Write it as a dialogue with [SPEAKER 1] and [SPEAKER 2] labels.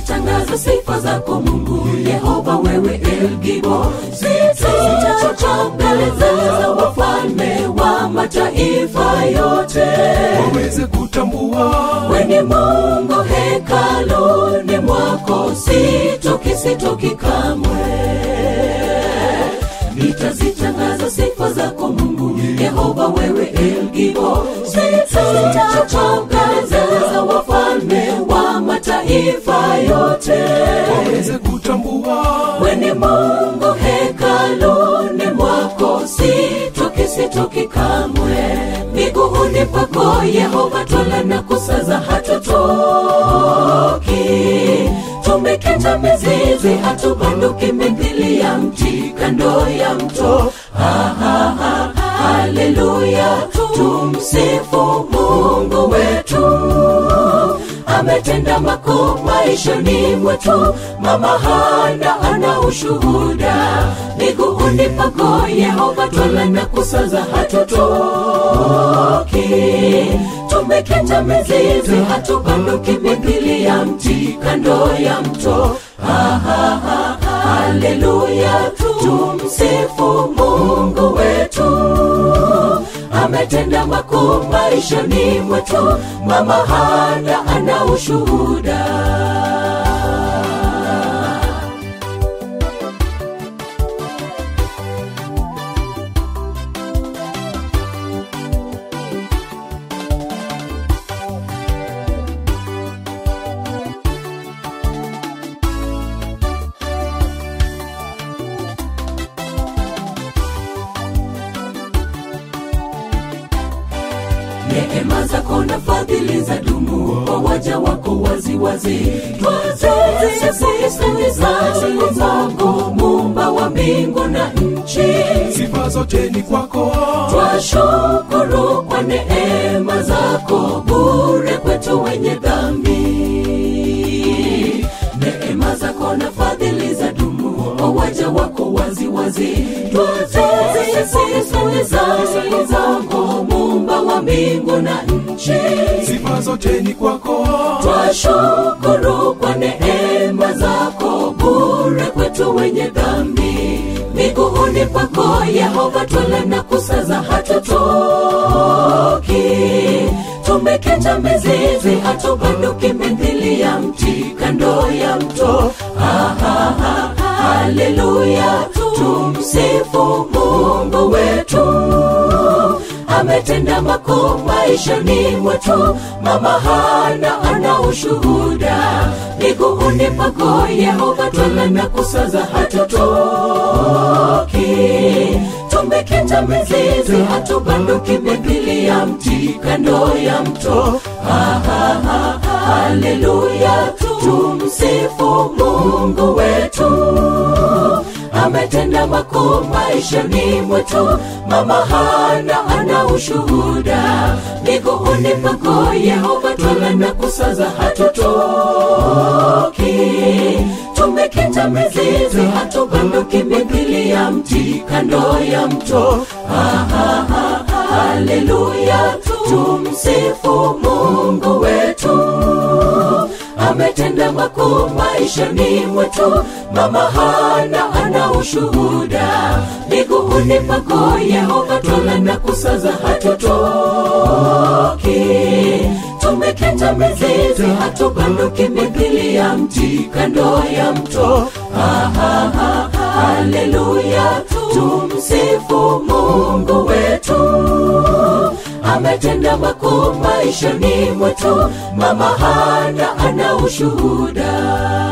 [SPEAKER 1] nitazitangaza sifa zako mungu yehova wewe elgibo sitachoka mbele za wafalme wa mataifa yote
[SPEAKER 2] waweze kutambua
[SPEAKER 1] weni mungu hekaluni mwako sitoki sitoki kamwe nitazitangaza sifa zako mungu yehova wewe elgibo sitachoka mbele za wafalme wa mataifa yote
[SPEAKER 2] waweze kutambua
[SPEAKER 1] weni mungu hekaluni mwako sitoki sitoki kamwe miguuni pako yehova twala na kusaza hatutoki tumekita mizizi hatubanduki mithili ya mti kando ya mto Ha, ha, ha, haleluya tumsifu mungu wetu ametenda makuu maishani mwetu mama hana ana ushuhuda miguuni pako yehova twala na kusaza hatutoki tumekita mizizi hatubanduki mithili ya mti kando ya mto ha, ha, ha, haleluya tumsifu mungu wetu ametenda makuu maishani mwetu mama hana ana ushuhuda neema zako na fadhili za dumu kwa waja wako waziwazi twazizisifu zako mumba wa mbingu na nchi
[SPEAKER 2] sifa zote ni kwako
[SPEAKER 1] twashukuru kwa neema zako bure kwetu wenye dhambi neema zako na fadhili za dumu kwa waja wako waziwazi twazizisifu zako mumba wa mbingu na nchi
[SPEAKER 2] sifa zote ni kwako
[SPEAKER 1] twashukuru kwa neema zako bure kwetu wenye dhambi miguuni pako yehova twala na kusaza hatutoki tumeketa mizizi hatubanduki mithili ya mti kando ya mto ha, ha, ha, haleluya tumsifu mungu wetu ametenda makuu maishani mwetu mama hana ana ushuhuda miguuni pako yehova twala na kusaza hatutoki tumekita mizizi hatubanduki mithili ya mti kando ya mto ha, ha, ha, haleluya tumsifu mungu wetu ametenda makuu maishani mwetu mama hana ana ushuhuda miguuni pako yehova twala na kusaza hatutoki tumekita mizizi hatubanduki mithili ya mti kando ya mto ha, ha, ha, haleluya tumsifu mungu wetu ametenda makuu maishani mwetu mama hana ana ushuhuda miguuni pako yehova twala na kusaza hatutoki tumekita mizizi hatubanduki mithili ya mti kando ya mto ha, ha, ha, haleluya tumsifu mungu wetu ametenda makuu maishani mwetu mama hana ana ushuhuda